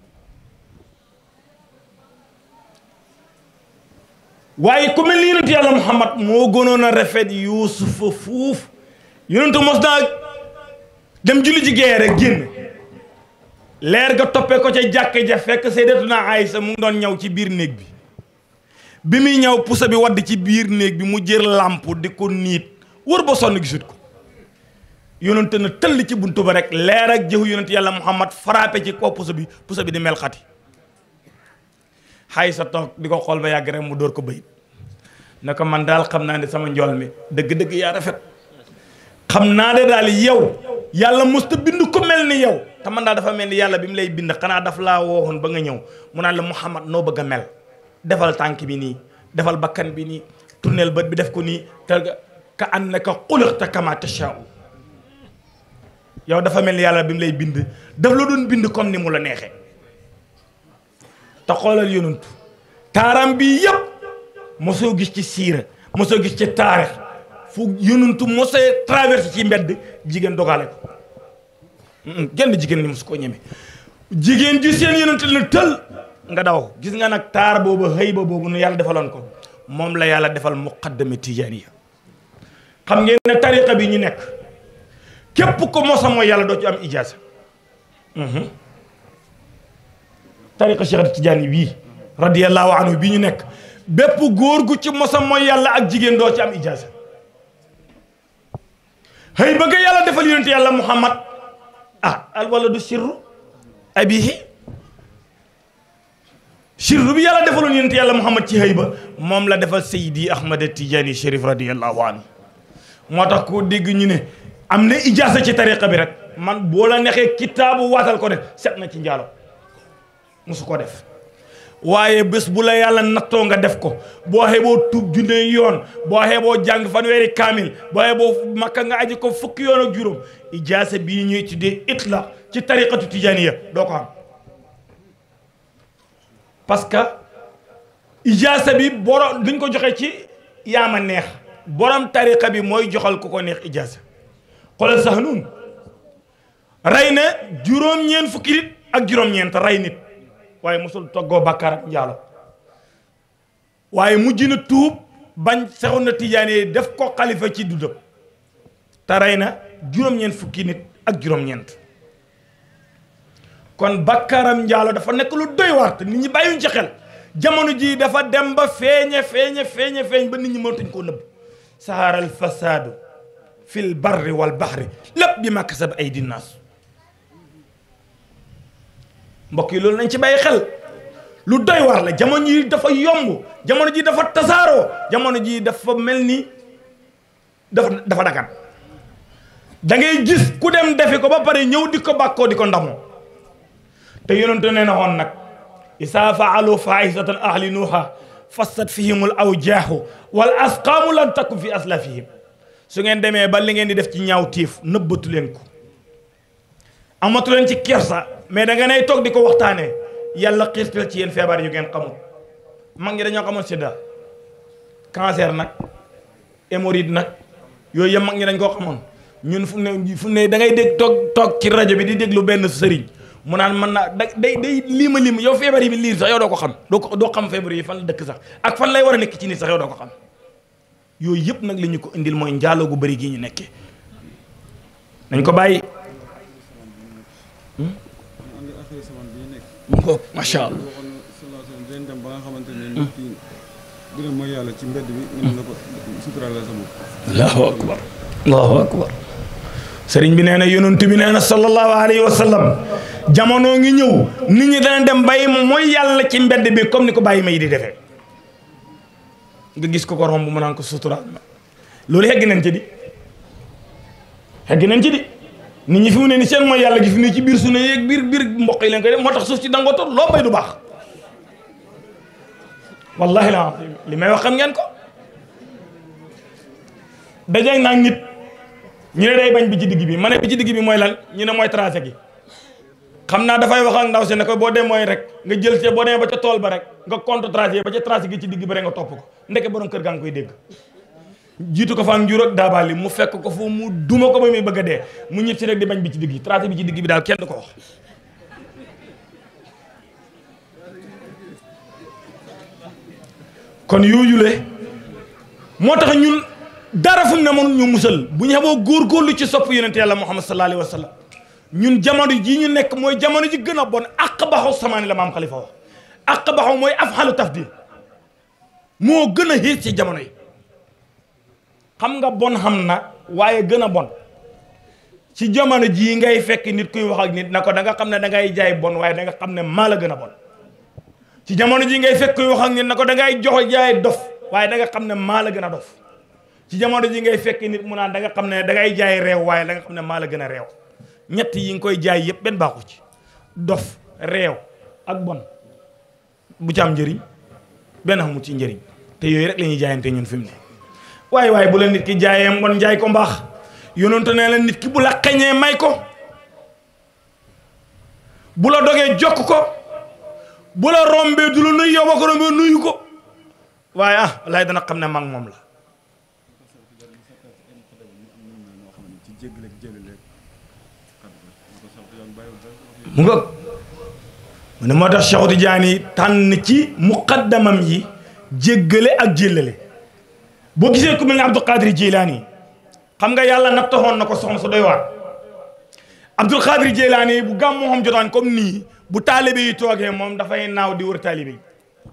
waaye ku mel ni yonentu yàlla muhammad moo gënoon a rafet yuusufa fuuf yonentu mos naa dem julli ji gee rek génn leer ga toppee ko ca jàkk ja fekk sayyidatuna Aysa mu ngi doon ñëw ci biir néeg bi bi muy ñëw pusa bi wadd ci biir néeg bi mu jër làmp di ko niit wër ba sonn gisut ko yonente na tëll ci buntu ba rek leer ak jëfu yonent yàlla muhammad frappé ci kaw pusa bi pusa bi di mel xati xay sa toog di ko xool ba yàgg rek mu dóor ko bayit ne ko man daal xam naa ne sama njool mi dëgg-dëgg yaa rafet xam naa ne daal yow yàlla musta bind ko mel ni yow te man daal dafa mel ni yàlla bi mu lay bind xanaa daf laa woowoon ba nga ñëw mu naan la muhammad noo bëgg a mel defal tànk bi nii defal bakkan bi nii tournel bët bi def ko nii te ka annaka xuliqta kama tashaa'u yow dafa mel ni yàlla bi mu lay bind daf la doon bind comme ni mu la neexee te xoolal yonantu taaram bi yëpp mosoo gis ci siira mosoo gis ci taarix fu yonantu mosee traversé ci mbedd jigéen dogale ko genn jigéen ni mosu koo ñeme jigéen ji seen yonantu la tël nga daw gis nga nag taar boobu xëy ba boobu nu yàlla defaloon ko moom la yàlla defal muqaddami tijaaniya xam ngeen ne tariqa bi ñu nekk képp ko mosa mooy yàlla doo ci am ijaasa tariqa Cheikh Tidiane bii radiyallahu anhu bii ñu nekk bépp góor gu ci mosa mooy yàlla ak jigéen doo ci am ijaasa xëy ba nga yàlla defal yonente yàlla muhammad ah al waladu sirru abihi sirru bi yàlla defaloon yonente yàlla muhammad ci xëy ba moom la defal Seydi Ahmad Tidiane Chérif radiyallahu anhu moo tax ko dégg ñu ne am na ijaasa ci tariqa bi rek man boo la neexee kitaabu waatal ko def set na ci njaalo musu ko def waaye bés bu la yàlla nattoo nga def ko boo xeeboo tuub junne yoon boo xeeboo jàng fanweeri kaamil boo xeeboo makka nga aji ko fukki yoon ak juróom ijaasa bii ñuy tuddee itla ci tariqatu tijaniya doo ko am parce que ijaasa bi borom duñ ko joxe ci yaama neex borom tariqa bi mooy joxal ku ko neex ijaasa xoolal sax nun rey na juróom-ñeent fukki nit ak juróom-ñeent rey nit waaye mosul toggoo bàkkaar ak njaalo waaye mujj na tuub bañ saxoon na tijaane def ko xalifa ci dudam te rey na juróom-ñeent fukki nit ak juróom-ñeent kon bàkkaaram njaalo dafa nekk lu doy waar te nit ñi bàyyuñ ci xel jamono ji dafa dem ba feeñe feeñe feeñe feeñ ba nit ñi mënatuñ koo nëbb saharal fasaadu fil barri wal baxri lépp bi ma kasab ay dinaas mbokk yi loolu nañ ci bàyyi xel lu doy war la jamono ji dafa yomb jamono ji dafa tasaaroo jamono ji dafa mel ni dafa dafa dagan da ngay gis ku dem defi ko ba pare ñëw di ko bàkkoo di ko ndamoo te yonente nee na woon nag isaa faalu fahisatan ahli nuuha fassat fihimul awjaahu wal asqaamu lan takku fi aslafihim su ngeen demee ba li ngeen di def ci ñaaw tiif nëbbatu leen ko amatu leen ci kersa mais da nga nay toog di ko waxtaanee yàlla xiirtal ci yéen feebar yu ngeen xamul mag ñi dañoo xamoon sida cancer nag hémorroïde nag yooyu yëpp mag ñi dañ koo xamoon ñun fu ne fu ne da ngay dégg toog toog ci rajo bi di déglu benn sëriñ mu naan mën naa da day day liima lim yow feebar yi liir sax yow doo ko xam doo ko doo xam feebar yi fan la dëkk sax ak fan lay war a nekk ci nit sax yow doo ko xam yooyu yëpp nag la ñu ko indil mooy njaaloo gu bëri gi ñu nekkee nañ ko bàyyi macha allah dinañ dem ba nga xamante ne nit ki dina mooy yàlla ci mbedd bi ñu ne la ko suturaal sa bopp allahu akbar allahu akbar sëriñ bi nee na yonent bi nee na sallallahu alayhi wa sallam jamono ngi ñëw nit ñi dana dem bàyyi ma mooy yàlla ci mbedd bi comme ni ko bàyyi ma yi di defee nga gis ko ko romb mu naan ko suturaal ma loolu xegg nañ ci di xegg nañ ci di nit ñi fi mu ne ni seen mooy yàlla gi fi ne ci biir su ne yeeg biir biir mboq yi leen koy def moo tax suuf si dangoo toog loo bay du baax wallahi la li may wax xam ngeen ko dajeeg naa nit ñu ne day bañ bi ci digg bi ma ne bi ci digg bi mooy lan ñu ne mooy tracé gi xam naa dafay wax ak ndaw si ne ko boo dem mooy rek nga jël see boo demee ba ca tool ba rek nga compte tracé ba ca tracé gi ci digg bi rek nga topp ko ndeke borom kër gaa ngi koy dégg jiitu ko fa ak njur ak daabaali mu fekk ko fu mu duma ko ba muy bëgg a dee mu ñib si rek di bañ bi ci digg tracé bi ci digg bi daal kenn du ko wax kon yooyule moo tax ñun dara fu mu ne mënu ñu musal bu ñu xamoo góorgóorlu ci sopp yonent yàlla muhammad sallallahu alayhi wa sallam ñun jamono jii ñu nekk mooy jamono ji gën a bon àq baxaw samaani la maam xalifa wax àq baxaw mooy af xalu tafdil moo gën a xiir ci jamono yi xam nga bon xam na waaye gën a bon ci jamono jii ngay fekk nit kuy wax ak nit na ko da nga xam ne da ngay jaay bon waaye da nga xam ne maa la gën a bon ci jamono jii ngay fekk kuy wax ak nit na ko da ngay jox jaay dof waaye da nga xam ne maa la gën a dof ci jamono ji ngay fekk nit mu naan da nga xam ne da ngay jaay réew waaye da nga xam ne maa la gën a réew ñett yi nga koy jaay yëpp benn baaxu ci dof réew ak bon bu ci am njëriñ benn xamul ci njëriñ te yooyu rek la ñuy jaayante ñun fi mu ne waaye waaye bu la nit ki jaayee mbon jaay ko mbaax yonentu ne la nit ki bu la xeñee may ko bu la dogee jokk ko bu la rombee du la nuyu yow ba ko rombee nuyu ko waaye ah lay dana xam ne mag moom la ci jéggale ak jëlale mu nga mu ne moo tax Cheikh Tidiane tànn ci muqaddamam yi jéggale ak jéllale boo gisee ku mel ne Abdul Qadir Jilani xam nga yàlla nattaxoon na ko soxna su doy waar Abdul Qadir Jilani bu gàmmu xam jotaan comme nii bu taalibe yi toogee moom dafay naaw di wër taalibe yi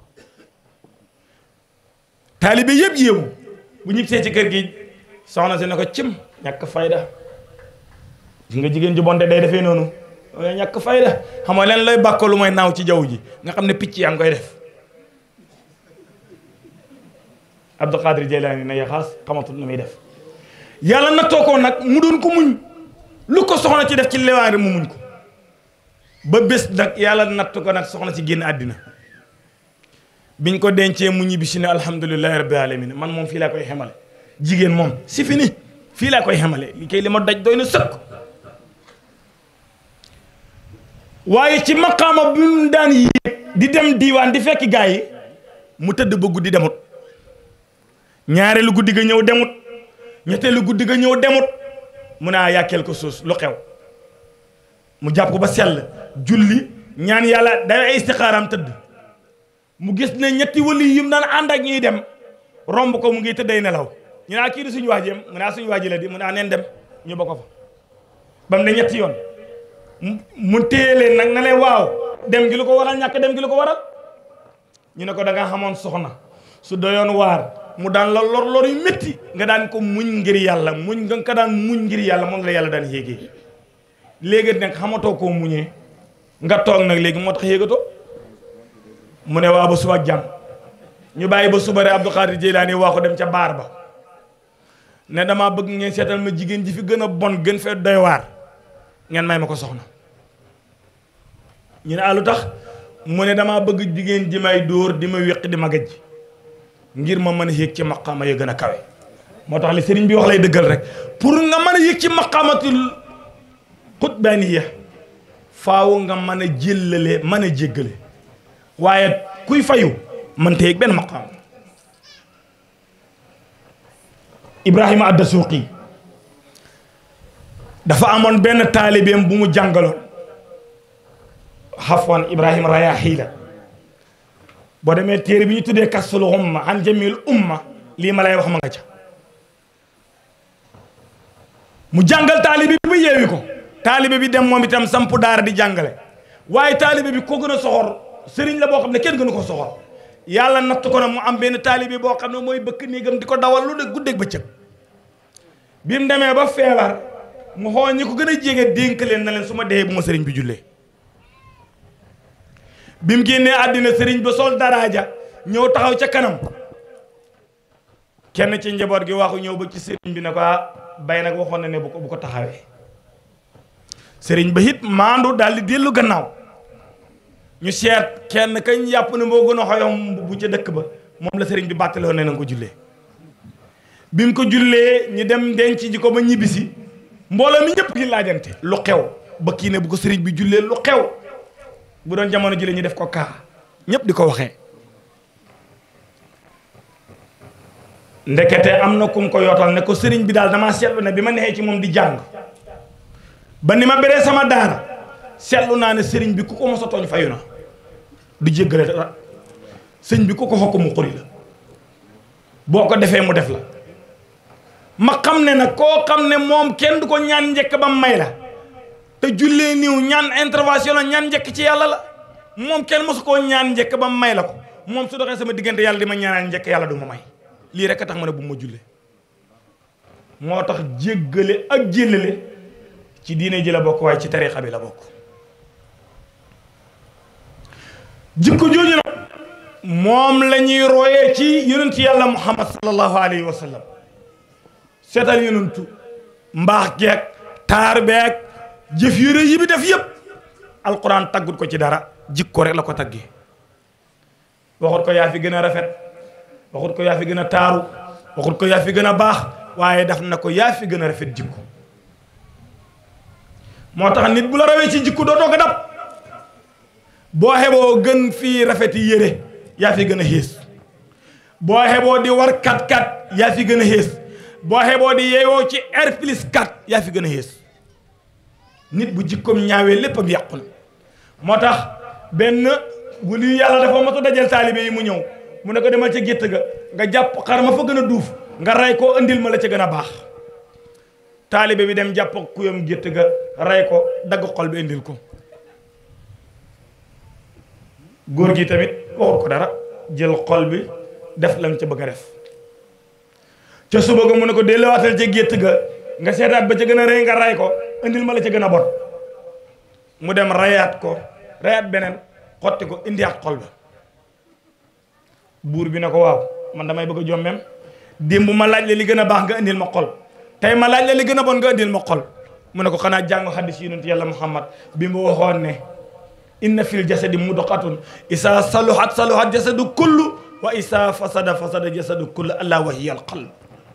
taalibe yëpp yéewu bu ñib see ci kër gi soxna si ne ko cim ñàkk fayda gis nga jigéen ju bonte day defee noonu wala ñàkk fayda xam nga leen lay bàkkoo lu mooy naaw ci jaww ji nga xam ne picc yaa ngi koy def Abdul Qadir Jilani ne yaxaas xamatul nu muy def yàlla nattoo ko nag mu doon ko muñ lu ko soxna ci def ci lewaari mu muñ ko ba bés nag yàlla natt ko nag soxna ci génn àddina biñ ko dencee mu ñibbi si ne alhamdulillahi rabbil alamin man moom fii laa koy xemale jigéen moom si fini fii laa koy xemale li kay li ma daj doy na sëkk waaye ci maqaama bi mu daan yéeg di dem diiwaan di fekki gaa yi mu tëdd ba guddi demut ñaareelu guddi ga ñëw demut ñetteelu guddi ga ñëw demut mu ne yaa quelque chose lu xew mu jàpp ko ba sell julli ñaan yàlla day ay istixaaram tëdd mu gis ne ñetti wali yim daan ànd ak ñuy dem romb ko mu ngi tëdday nelaw ñu naa kii di suñu waajeem mu naa suñu waaji la di mu naa neen dem ñu ba ko fa ba mu ne ñetti yoon mu téye leen nag na leen waaw dem gi lu ko waral ñàkk dem gi lu ko waral ñu ne ko da nga xamoon soxna su doyoon waar mu daan la lor lor yu métti nga daan ko muñ ngir yàlla muñ nga ko daan muñ ngir yàlla moom la yàlla daan yéegee léegi nag xamatoo koo muñee nga toog nag léegi moo tax yéegatoo mu ne waa ba suba jàmm ñu bàyyi ba suba rek Abdou Khadir Jeylaani waa ko dem ca baar ba ne damaa bëgg ngeen seetal ma jigéen ji fi gën a bon gën fee doy waar ngeen may ma ko soxna ñu ne alu tax mu ne damaa bëgg jigéen ji may dóor di ma wéq di ma gëj ngir ma mën a yéeg ci maqaama ya gën a kawe moo tax li sëriñ bi wax lay dëggal rek pour nga mën a yéeg ci maqaamatul xutbaaniya faaw nga mën a jéllale mën a jéggale waaye kuy fayu mën ta yéeg benn maqaam Ibrahima adda suuqi dafa amoon benn taalibeem bu mu jàngaloon xafwan Ibrahima Rayahi la boo demee téere bi ñu tuddee kasul umma an jamil umma lii ma lay wax ma nga ca mu jàngal taalibe bi ba yeewi ko taalibe bi dem moom itam samp daara di jàngale waaye taalibe bi ko gën a soxor sëriñ la boo xam ne kenn gënu ko soxor yàlla natt ko na mu am benn taalibe boo xam ne mooy bëkk néegam di ko dawal lu de guddeeg bëccëg bi mu demee ba feebar mu xool ñi ko gën a jege dénk leen na leen su ma dee bu ma sëriñ bi jullee bi mu génnee àddina sëriñ ba sol daraaja ñëw taxaw ca kanam kenn ci njaboot gi waxu ñëw ba ci sëriñ bi ne ko ah bay nag waxoon na ne bu ko bu ko taxawee sëriñ ba it maandu daal di dellu gannaaw ñu seet kenn kañ yàpp ne moo gën a xoyom bu ca dëkk ba moom la sëriñ bi bàttaloo ne na nga ko jullee bi mu ko jullee ñu dem denc ji ko ba ñibbisi mbooloo mi ñëpp di laajante lu xew ba kii ne bu ko sëriñ bi jullee lu xew bu doon jamono jëlee ñu def ko kaa ñëpp di ko waxee ndekete am na kum ko yootal ne ko sëriñ bi daal damaa seetlu ne bi ma neexee ci moom di jàng ba ni ma beree sama daara seetlu naa ne sëriñ bi ku ko mos a tooñ fayu na du jéggale dara sëñ bi ku ko xokk mu xuri la boo ko defee mu def la ma xam ne nag koo xam ne moom kenn du ko ñaan njëkk ba may la te jullee niw ñaan intervention la ñaan njëkk ci yàlla la moom kenn mosu koo ñaan njëkk ba may la ko moom su doxee sama diggante yàlla di ma ñaanal njëkk yàlla du ma may lii rek a tax ma ne bu ma jullee moo tax jéggale ak jéllale ci diine ji la bokk waaye ci tarixa bi la bokk jikko jooju nag moom la ñuy royee ci yonent yàlla muhammad sallallahu alayhi wa sallam seetal yonentu mbaax geeg taar beeg jëf yu rëy yi bi def yëpp alquran taggut ko ci dara jikko rek la ko taggee waxut ko yaa fi gën a rafet waxut ko yaa fi gën a taaru waxut ko yaa fi gën a baax waaye daf na ko yaa fi gën a rafet jikko moo tax nit bu la rawee ci jikko doo ko dab boo xeboo gën fii rafeti yére yaa fi gën a xiis boo xeboo di war kat kat yaa fi gën a xiis boo xeboo di yeewoo ci R plus 4 yaa fi gën a xiis nit bu jikkoom ñaawee léppam yàqu na moo tax benn bu lii yàlla dafa matu dajal taalibe yi mu ñëw mu ne ko demal ca gétt ga nga jàpp xar ma fa gën a duuf nga rey ko andil ma la ca gën a baax taalibe bi dem jàpp kuyam gétt ga rey ko dagg xol bi indil ko góor gi tamit waxut ko dara jël xol bi def lam ca bëgg a def ca suba ga mu ne ko delluwaatal ca gétt ga nga seetaat ba ca gën a rëy nga ray ko indil ma la ca gën a bon mu dem rayaat ko rayaat beneen xotti ko indiwaat xol ba buur bi ne ko waaw man damay bëgg a jommem démb ma laaj la li gën a baax nga indil ma xol tey ma laaj la li gën a bon nga indil ma xol mu ne ko xanaa jàng xaddis yonent yàlla muhammad bi mu waxoon ne inna fil jasadi mudqatun isa saluhat saluhat jasadu kullu wa isa fasada fasada jasadu kullu allah wa hiya al qalb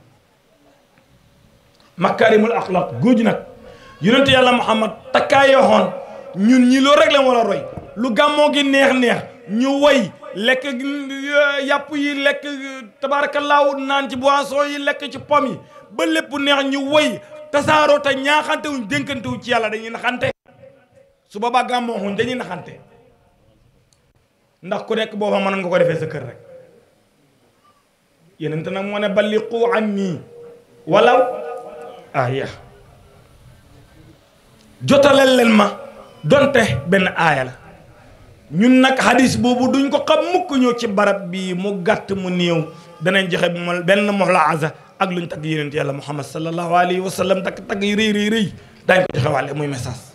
makarimul axlaq góoju nag yonent yàlla muhammad takkaay yoxoon ñun ñi loolu rek la war a roy lu gàmmoo gi neex neex ñu woy lekk yàpp yi lekk tabaarakallaahu naan ci boisson yi lekk ci pom yi ba lépp neex ñu woy tasaaroo te ñaaxante wuñ dénkante wu ci yàlla dañuy naxante su boobaa gàmmoo xuñ dañuy naxante ndax ku nekk booba mën nga ko defee sa kër rek yenente nag moo ne balliqu anni walaw aya jotaleel leen ma donte benn aaya la ñun nag hadis boobu duñ ko xam mukk ñëw ci barab bi mu gàtt mu néew danañ joxe mo benn moxlaaza ak luñ tagg yonent yàlla muhammad sallallahu alayhi wa sallam takk tagg yi rëy rëy rëy daañ ko joxe wàlle muy message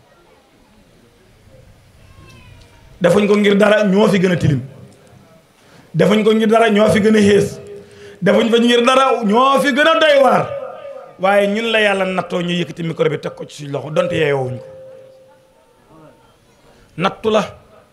defuñ ko ngir dara ñoo fi gën a tilim defuñ ko ngir dara ñoo fi gën a xées defuñ fa ngir dara ñoo fi gën a doy waar waaye ñun la yàlla nattoo ñu yëkkati micro bi teg ko ci suñ loxo donte yeeyoowuñ ko nattu la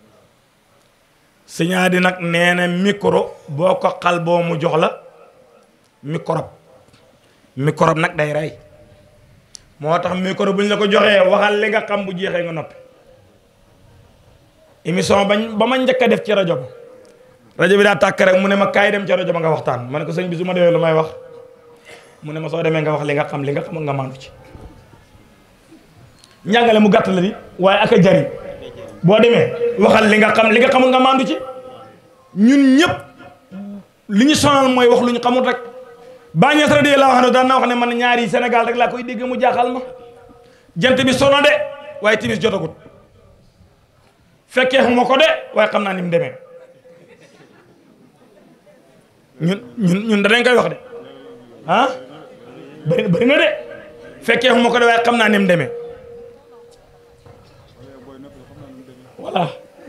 sëñaa di nag nee na micro boo ko xal boo mu jox la microbe microbe nag day rey moo tax micro bu ñu la ko joxee waxal li nga xam bu jeexee nga noppi émission bañ ba ma njëkk a def ci rajo ba rajo bi daa tàkk rek mu ne ma kaay dem ci rajo ba nga waxtaan ma ne ko sëñ bi su ma demee lu may wax mu ne ma soo demee nga wax li nga xam li nga xam nga maandu ci njàngale mu gàtt la di waaye ak a jariñ boo demee waxal li nga xam li nga xamul nga maandu ci ñun ñëpp li ñu sonal mooy wax lu ñu xamul rek bàññees radiyallahu anhu daan naa wax ne man ñaari Sénégal rek laa koy dégg mu jaaxal ma jant bi sono de waaye timis jotagut fekkee xuma ko de waaye xam naa ni mu demee ñun ñun ñun danañ koy wax de ah bëri bëri na de fekkee xuma ko de waaye xam naa ni mu demee voilà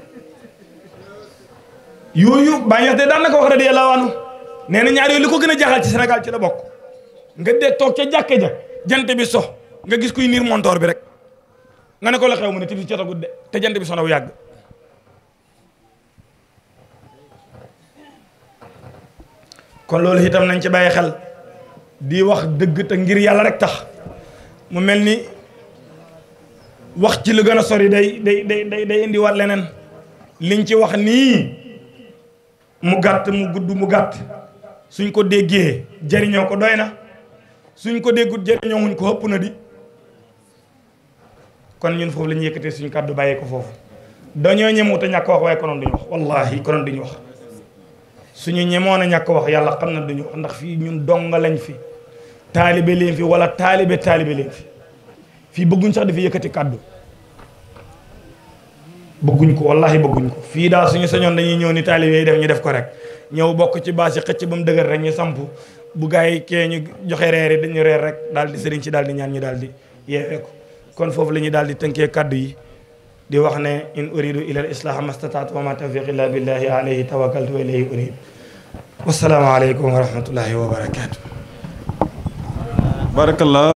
yooyu bàññees de daan na ko wax radiyallahu anhu nee na ñaar yooyu li ko gën a jaaxal ci Sénégal ci la bokk nga dee toog ca jàkke ja jant bi so nga gis kuy niir montoor bi rek nga ne ko la xew mu ne timis jotagut de te jant bi sonaw yàgg kon loolu itam nañ ci bàyyi xel di wax dëgg te ngir yàlla rek tax mu mel ni wax ci lu gën a sori day day day day day indiwaat leneen liñ ci wax nii mu gàtt mu gudd mu gàtt suñ ko déggee jëriñoo ko doy na suñ ko déggut jëriñoo wuñ ko ëpp na di kon ñun foofu la ñu yëkkatee suñu kàddu bàyyee ko foofu dañoo ñemoo te ñàkk wax waaye konoon duñu wax wallahi konoon duñu wax suñu ñemoon a ñàkk wax yàlla xam na duñu wax ndax fii ñun donga lañ fi taalibe leen fi wala taalibe taalibe leen fi fii bëgguñ sax dafa yëkkati kàddu bëgguñ ko wallahi bëgguñ ko fii daal suñu sañoon dañuy ñëw ni taalibe yi def ñu def ko rek ñëw bokk ci baas yi xëcc ba mu dëgër rek ñu samp bu gaa yi kee ñu joxe reer yi dañu reer rek daal di sëriñ ci daal di ñaan ñu daal di yeewee ko kon foofu la ñuy daal di tënkee kàddu yi di wax ne in uridu ila al islaha mastataatu wa ma tawfiq illa billahi alayhi tawakkaltu wa ilayhi unib wasalaamu aleykum wa rahmatullahi wa barakatuh barakallah